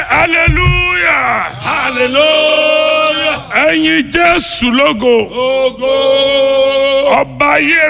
hallelujah Hallelujah. ẹ̀yin jésù lógo Ogo. ọba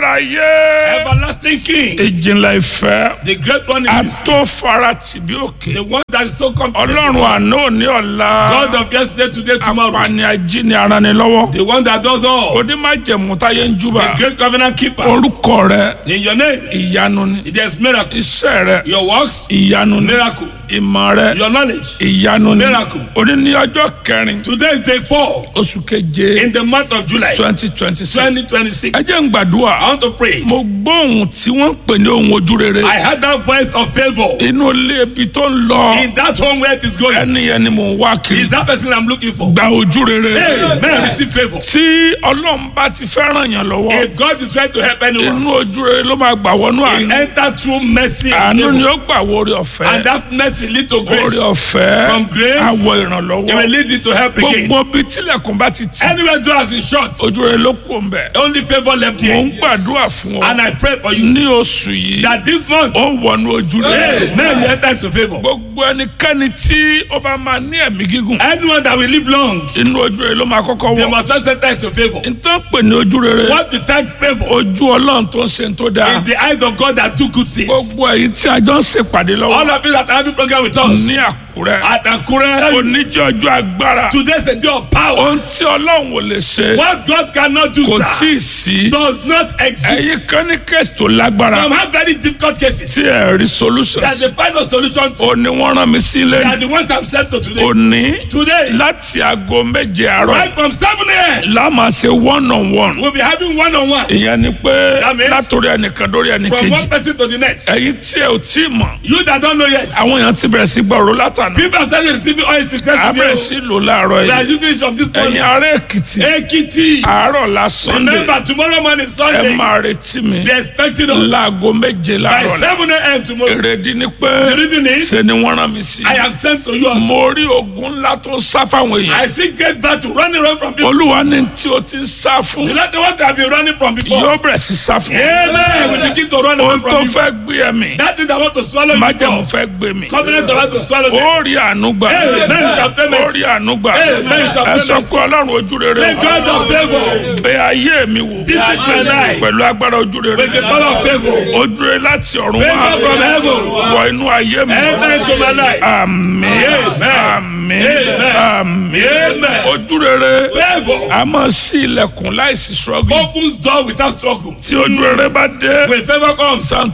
ayérayé Everlasting King. ìjìnlẹ̀ ìfẹ́ The great one is atófaratì bí òkè the one that is so confident. ọlọ́run àná òní ọ̀la God of yesterday, today, tomorrow. apani ajíni aranilọ́wọ́ The one that does all. onímájẹ̀mú táyé ń júbà The great covenant keeper. orúkọ rẹ In your name, ìyanu ni there's miracle. iṣẹ́ rẹ Your works, ìyanu ni miracle. ìmọ̀ rẹ Your knowledge. ìyanu ni Miracle. òní ní ọjọ́ kẹrin Today is day four oṣù keje in the month of July twenty twenty six 2026. ẹ jẹ́ ń gbàdúrà I want to pray. mo gbọ́ ohun tí wọ́n ń pè ní ohun ojú rere I heard that voice of favor inú ilé ibi tó ń lọ in that home where it is going. ẹni yẹn ni mò ń wá kiri Is that person I'm looking for? gba ojú rere Hey, man, receive favor. tí ọlọ́run bá ti fẹ́ ràn yàn lọ́wọ́ If God is trying to help anyone, inú ojú rere ló máa gbà wọnú he àánú enter through mercy and àánú ni favor. ó gbà wọ orí ọ̀fẹ́ And that mercy lead to orí grace. ọ̀fẹ́ From grace, àwọ̀ It ìrànlọ́wọ́ will lead you to help again. gbogbo bí tilẹ̀kùn bá ti tì Anywhere door has been shut, ojú rere ló kù ń bẹ̀ only favor left mò ń here. gbàdúrà fún ọ And I pray for you ní oṣù yìí that this month, ó wọnú ojú rere hey, man, you enter into favor. gbogbo ẹnikẹ́ni tí ó bá máa ní ẹ̀mí gígùn Anyone that will live long, inú ojú rere ló máa kọ́kọ́ they wọ̀ must first enter into favor. nítorí pé ní ojú rere What we thank favor ojú ọlọ́run tó ń ṣe tó dáa is the eyes of God that do good things. gbogbo èyí tí a jọ ń ṣèpàdé lọ́wọ́ All of you that are having program with us ní àkúrẹ́ at Akure, oníjẹ́ ọjọ́ agbára today's a day of power. ohun tí ọlọ́run ò lè ṣe What God cannot do, kò tí ì sir, sí does not exist. ẹ̀yin kan ní kẹ́sì tó lágbára Some have very difficult cases. tí ẹ̀ rí solution That sí the final solution to ó ní wọ́n rán mi sí they ilé are the ones I'm sent to today. òní Today, láti aago méje àárọ̀ right from 7 a.m., láàmà ṣe one on one we'll be having one on one ìyẹn ni pé That means- látòrí ẹnìkan dórí from ẹnìkejì one person to the next. ẹ̀yin tí ẹ ò tí ì mọ̀ You that don't know yet, àwọn èèyàn ti bẹ̀rẹ̀ sí gbọ́rọ̀ látàná people have started receiving oil success abẹ́rẹ́ today. sí lò láàárọ̀ They are yìí using it from this ẹ̀yin morning. ará èkìtì Ekiti. àárọ̀ la sunday Remember, tomorrow morning, ẹ Sunday, máa retí mi they're expecting us láago méje by láàárọ̀ la 7 a.m. tomorrow. èrèdí ni pé The reason is, ṣe ni wọ́n rán mi sí I am sent to you also. mo rí ogun ńlá tó ń sá fáwọn èèyàn I see great battle running away from people. olúwa ní tí o ti ń sá fún The latter what have been running from before. yóò bẹ̀rẹ̀ sí sá fún Amen. We begin to run away ohun tó from you. fẹ́ gbé ẹ̀mí That thing that want to swallow you májẹ̀mú before. fẹ́ gbé mi Covenant that want to swallow them. ó rí àánú gbà Amen. ó rí àánú gbà Amen. ẹ sọ pé ọlọ́run ojú rere Say God of favor. bẹ ayé mi wò Visit my life. pẹ̀lú agbára ojú rere With the power of favor. ojú rere láti ọ̀run wá Favor from heaven. wọ inú ayé mi Enter into my life. àmín Amen. àmín Amen. àmín Amen. ojú rere Favor a máa ṣí ilẹ̀kùn láìsí struggle opens door without struggle. tí ojú rere bá dé When favor comes,